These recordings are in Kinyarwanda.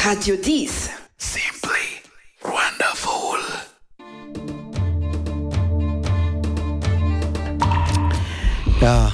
Radio 10. Simply wonderful. Ya,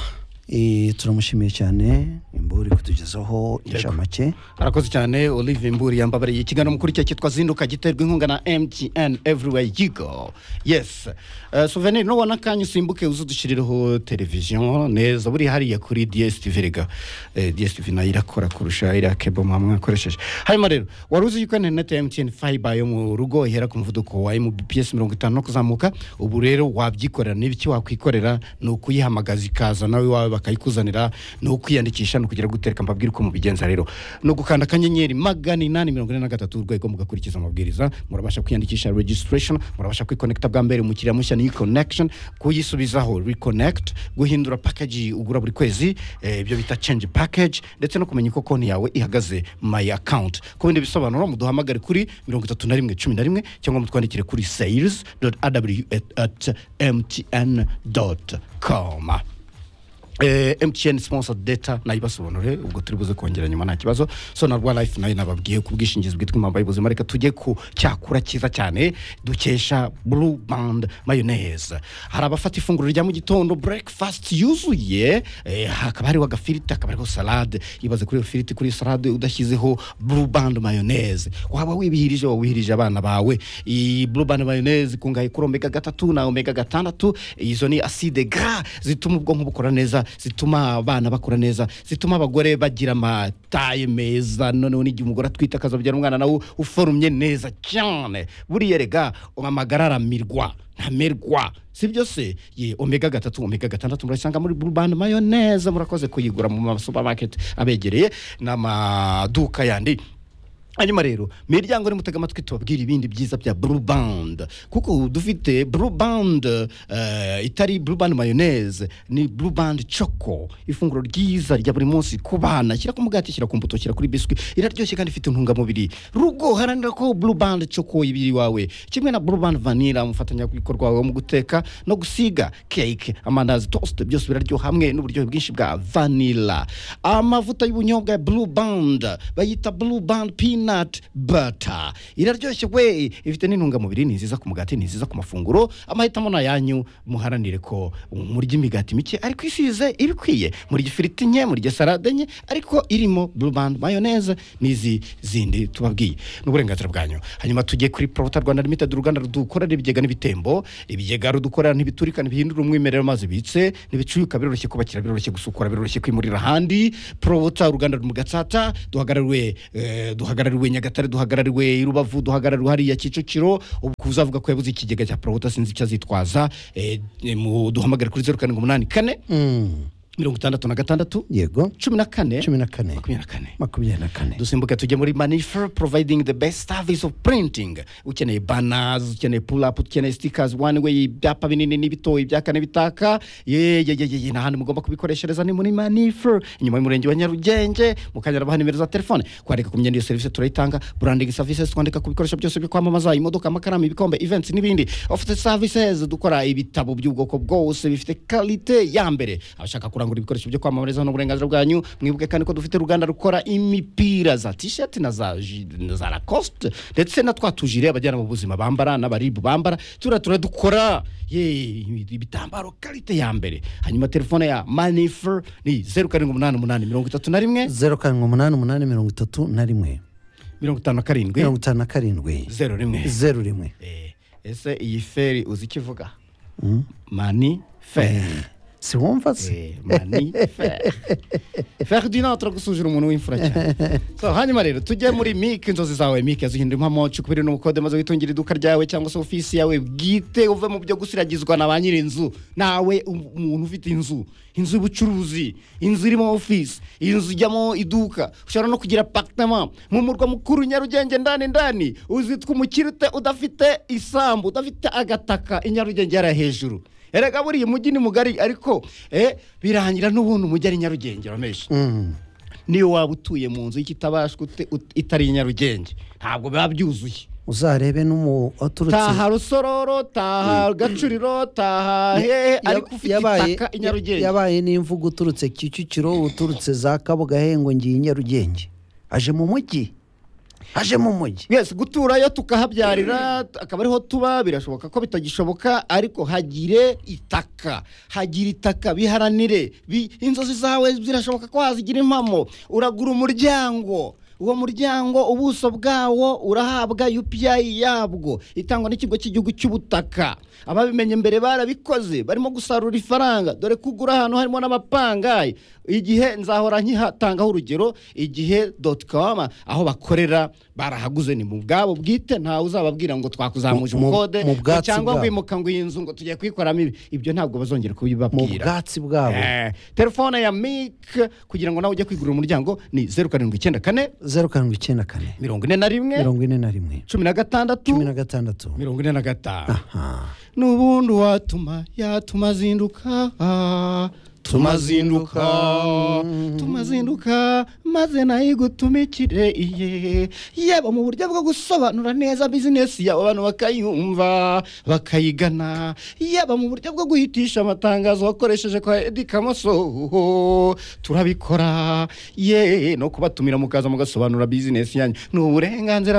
eh, turamushimiye cyane imburi kutugezaho inshamake arakoze cyane olive mburi yambabariye ikiganiro mukuru cye cyitwa zinduka giterwa inkunga na mtn everywhere you go yes uh, souvenir nubona akanya usimbuke uze udushyirireho televiziyo neza buriya hariya kuri dstv rega eh, dstv nayo irakora kurusha iriya kebo mwaba mwakoresheje hanyuma rero wari uzi yuko interineti ya mtn fiber yo mu rugo ihera ku muvuduko wa mbps mirongo itanu no kuzamuka ubu rero wabyikorera n'ibiki wakwikorera ni ukuyihamagaza ikaza nawe iwawe bakayikuzanira ni ukwiyandikisha ni ukugira gutereka mbabwira uko mubigenza rero ni ugukanda akanyenyeri magana inani mirongo ine na gatatu urwego mugakurikiza amabwiriza murabasha kwiyandikisha registration murabasha kwikonekita bwa mbere umukiriya mushya ni connection kuyisubizaho reconnect guhindura package ugura buri kwezi eh, ibyo bita change package ndetse no kumenya uko konti yawe ihagaze my account ku bindi bisobanuro muduhamagare kuri mirongo itatu na rimwe cumi na rimwe cyangwa mutwandikire kuri sales at mtn com Eh, mtn sponsor data nayibasobanure ubwo turi buze kongera nyuma nta kibazo so na rwa life nayo nababwiye ku bwishingizi bwitwa impamba y'ubuzima reka tujye ku cyakura cyiza cyane dukesha blue band mayonnaise hari abafata ifunguro rya mu gitondo breakfast yuzuye eh, hakaba hariho agafiriti hakaba hariho salade ibaze kuri iyo firiti kuri iyo salade udashyizeho blue band mayonnaise waba wibihirije waba wihirije abana bawe iyi blue band mayonnaise ikungahaye kuri omega gatatu na omega gatandatu izo ni acide gras zituma ubwonko bukora neza zituma abana bakura neza zituma abagore bagira amataye meza noneho n'igihe umugore atwite akazabyara umwana nawe uforumye neza cyane buriya rega amagara aramirwa ntamerwa sibyo se ye omega gatatu omega gatandatu murasanga muri burubani mayoneze murakoze kuyigura mu masupamaketi abegereye n'amaduka yandi hanyuma rero miryango ni mutega amatwi tubabwira ibindi byiza bya blue band kuko dufite blue band eh, itari blue band mayonnaise ni blue band choco ifunguro ryiza rya buri munsi ku bana shyira ku mugati shyira ku mbuto shyira kuri biswi iraryoshye kandi ifite intungamubiri rugo haranira ko blue band choco ibiri wawe kimwe na blue band vanilla umufatanyabikorwa wawe mu guteka no gusiga cake amandazi toast byose biraryoha hamwe n'uburyohe bwinshi bwa vanilla amavuta y'ubunyobwa ya blue band bayita blue band peanut butter iraryoshye we ifite n'intungamubiri ni nziza ku mugati ni nziza ku mafunguro amahitamo ni ayanyu muharanire ko murya imigati mike ariko isize ibikwiye murya ifiriti nke murya salade nke ariko irimo blue band mayonnaise n'izi zindi tubabwiye ni uburenganzira bwanyu hanyuma tujye kuri porota rwanda limited uruganda rudukorera ibigega n'ibitembo ibigega rudukorera ntibiturika ntibihindura umwimerere amazi bitse ntibicuyuka biroroshye kubakira biroroshye gusukura biroroshye kwimurira ahandi porota uruganda mu gatsata duhagarariwe eh, duhagarariwe nyagatare duhagarariwe i rubavu duhagarariwe hariya kicukiro ubu uzavuga ko yabuze ikigega cya porota sinzi icyo azitwaza eh, mu- duhamagare kuri zeru karindwi umunani kane Mm, mirongo itandatu na gatandatu yego cumi na kane cumi na kane makumyabiri na kane makumyabiri na kane dusimbuke tujye muri manifer providing the best service of printing ukeneye banners ukeneye pull up ukeneye stickers one way ibyapa binini n'ibito ibyaka n'ibitaka yeyeyeye n'ahandi mugomba kubikoreshereza ni muri manifer inyuma y'umurenge wa nyarugenge mukanya rabaha nimero za telefone kwandika ku myenda iyo serivisi turayitanga branding services twandika ku bikoresho byose byo kwamamaza imodoka amakaramu ibikombe events n'ibindi ofite services dukora ibitabo by'ubwoko bwose bifite kalite ya mbere abashaka kurangura ibikoresho byo kwamamariza hano uburenganzira bwanyu mwibuke kandi ko dufite uruganda rukora imipira za tisheti na za ji- na za lacoste ndetse na twa tujire abajyana mu buzima bambara n'abaribu bambara turiya turadukora ye ibitambaro karite ya mbere hanyuma telefone ya manifer ni zeru karindwi umunani umunani mirongo itatu na rimwe zeru karindwi umunani umunani mirongo itatu na rimwe mirongo itanu na karindwi mirongo itanu na karindwi zeru rimwe zeru rimwe Eh, ese iyi feri uzi icyo ivuga mani feri si wumva se Eh, mani feri feri dina turagusuzira umuntu w'imfura cyane so hanyuma rero tujye muri mike inzozi zawe mike zihindura impamo cukubiri n'ubukode maze witungira iduka ryawe cyangwa se ofisi yawe bwite uve mu byo gusiragizwa na ba nyir'inzu nawe um- umuntu ufite inzu inzu y'ubucuruzi inzu irimo ofisi inzu ijyamo iduka ushobora no kugira apartment mu murwa mukuru nyarugenge ndani ndani uzitwa umukirite udafite isambu udafite agataka inyarugenge yari hejuru erega buriya umujyi ni mugari ariko eh, birangira n'ubundi umujyi ari nyarugenge uramenshi niyo waba utuye mu nzu y'ikitabashwa ute- ut- itari nyarugenge ntabwo biba byuzuye uzarebe n'umu waturutse taha rusororo taha gacuriro taha hehe ariko ufite itaka i nyarugenge yabaye n'imvugo uturutse kicukiro uturutse za kabuga hengo ngiye i nyarugenge aje mu mujyi hajemo umujyi yes guturayo tukahabyarira akaba ariho tuba birashoboka ko bitagishoboka ariko hagire itaka hagire itaka biharanire bi- inzozi zawe zirashoboka ko wazigira impamo uragura umuryango uwo muryango ubuso bwawo urahabwa UPI yabwo itangwa n'ikigo cy'igihugu cy'ubutaka ababimenye mbere barabikoze barimo gusarura ifaranga dore kugura ahantu harimo n'amapangayi igihe nzahora nkihatangaho urugero igihe doti com aho bakorera barahaguze ni mu bwabo bwite ntawe uzababwira ngo twakuzamuje Mu- mu- ubukode mu ngo bwatsi cyangwa bwabo. wimuka ngo iyi nzu ngo tugiye kuyikoramo ibi ibyo ntabwo bazongera mu kubibabwira bwatsi bwabo Eh, telefone ya mike kugira ngo nawe ujye kwigurira umuryango ni zeru karindwi icyenda kane zeru karindwi icyenda kane mirongo ine na rimwe mirongo ine na rimwe cumi na gatandatu cumi na gatandatu mirongo ine na gatanu aha n'ubundi watuma yatuma azinduka tumazinduka tumazinduka maze nayo igutumikire iye yaba mu buryo bwo gusobanura neza bizinesi yawe abantu bakayumva bakayigana yaba mu buryo bwo guhitisha amatangazo wakoresheje kwa edikamoso turabikora ye no kubatumira mukaza mugasobanura bizinesi yanyu ni uburenganzira